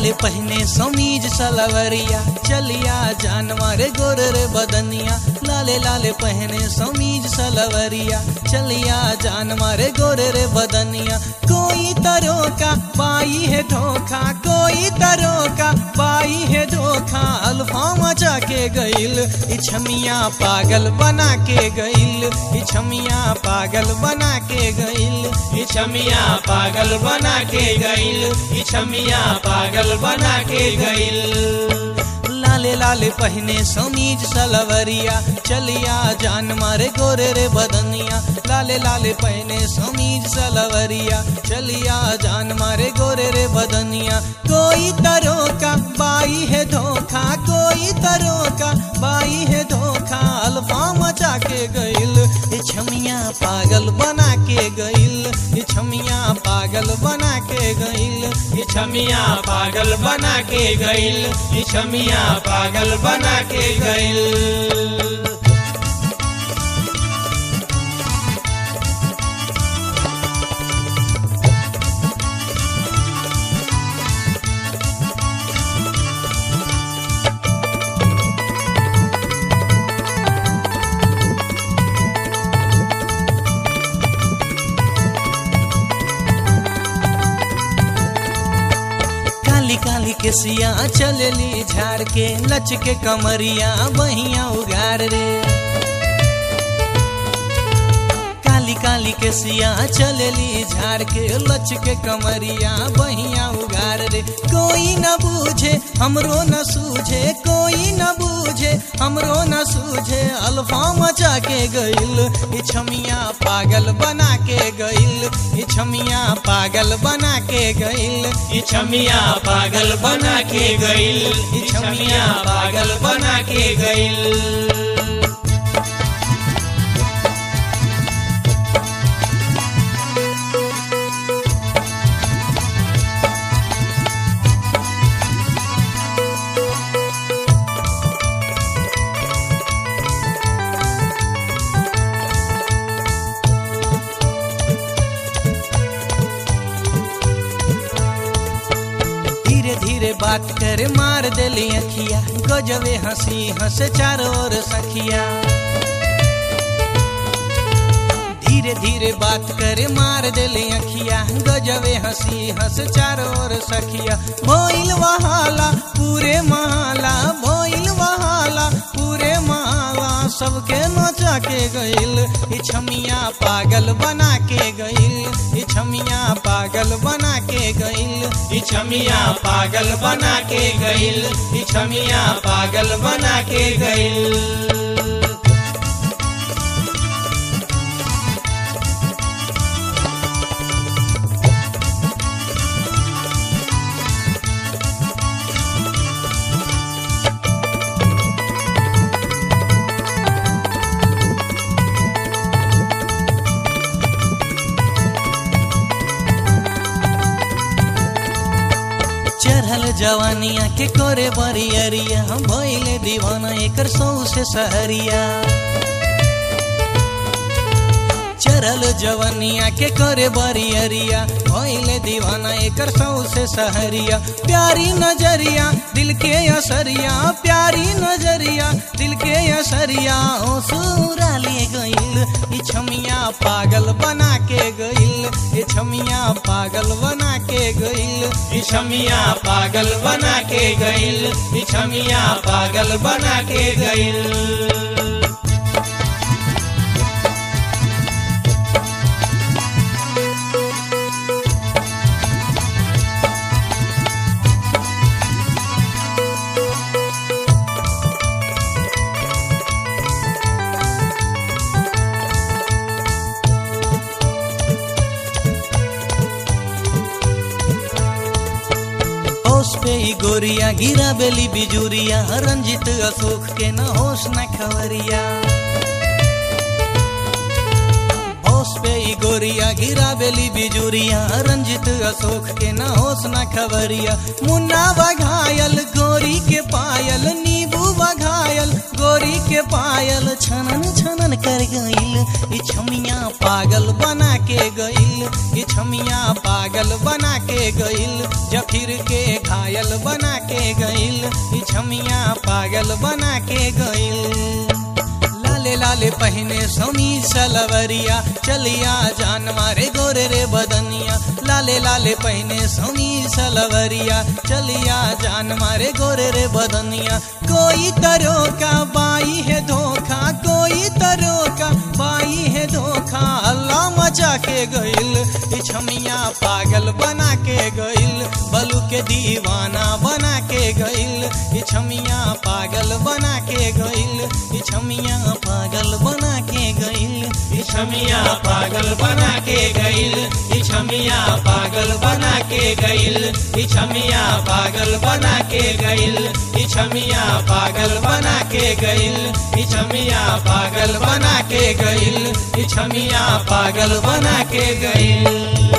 लाले पहने समीज सलवरिया चलिया जानवर गोर रे बदनिया लाले लाले पहने समीज सलवरिया चलिया जानवर गोर रे बदनिया कोई तरो का बाई है धोखा कोई तरो का बाई है धोखा अल्फा मचा के गईल इछमिया पागल बना के गईल इछमिया पागल बना के गईल इछमिया पागल बना के गईल इछमिया पागल बना के गईल लाले लाले पहने समीज सलवरिया चलिया जान मारे गोरे रे बदनिया लाले लाले पहने समीज सलवरिया चलिया जान मारे गोरे रे बदनिया कोई तरो का बाई है धोखा कोई तरो का बाई है धोखा अल्फा मचा के गईल इछमिया पागल बना के गईल इछमिया पागल बना के गईल इछमिया पागल बना के गईल इछमिया पागल बना के गईल काली काली के सिया चलली झाड़ के लच के कमरिया बहिया उगार रे काली काली के सिया चलली झाड़ के लच के कमरिया बहिया उगार रे कोई न बूझे हमरो न सूझे कोई न बूझे हमरो न सूझे अल्फा मचा के गईल इछमिया पागल बना के गईल इछमिया पागल बना के गईल इछमिया पागल बना के गईल इछमिया पागल बना के गईल धीरे धीरे बात करे मार देली अखिया गजबे हंसी हंसे चारों ओर सखिया धीरे धीरे बात करे मार देली अखिया गजबे हंसी हंस चारों ओर सखिया भोइल वहाला पूरे महाला भोइल वहाला पूरे महाला सबके नचा के गईल इछमिया पागल बना के गईल इछमिया पागल बना के गईल इछमिया पागल बना के गईल इछमिया पागल बना के गईल चढ़ल जवानिया के करे बरियरिया हम भइले दीवाना एकर सौ से सहरिया चढ़ल जवनिया के करे बरियरिया भइले दीवाना एकर सौ से सहरिया प्यारी नजरिया दिल के असरिया प्यारी नजरिया दिल के असरिया ओ सूरा ले गईल इछमिया पागल बना के गईल इछमिया पागल बना के गईल इछमिया पागल बना के गईल इछमिया पागल बना के गईल होश पे ही गोरिया गिरा बेली बिजुरिया रंजित अशोक के न होश न खवरिया होश पे ही गोरिया गिरा बेली बिजुरिया रंजित अशोक के न होश न खबरिया मुन्ना बघायल गोरी के पायल नींबू बघायल गोरी के पायल छनन छनन मन कर गइल ई छमिया पागल बना के गइल ई छमिया पागल बना के गइल जफिर के घायल बना के गइल ई छमिया पागल बना के गइल लाले लाले पहने समीज सलवरिया चलिया जान मारे गोरे रे बदनिया लाले लाले पहने समीज सलवरिया चलिया जान मारे गोरे रे बदनिया कोई तरो का बाई है धोखा कोई तरो का बाई है धोखा अल्लाह मचा के गइल ई छमिया पागल बना के गइल बलू के दीवाना बना के गइल ई छमिया पागल बना के गइल ई छमिया पागल बना के गइल ई छमिया पागल बना के गइल ई छमिया पागल बना के गइल ई छमिया पागल बना के गइल ई छमिया पागल बना के गइल ई छमिया पागल बना के गइल ई छमिया पागल बना के गइल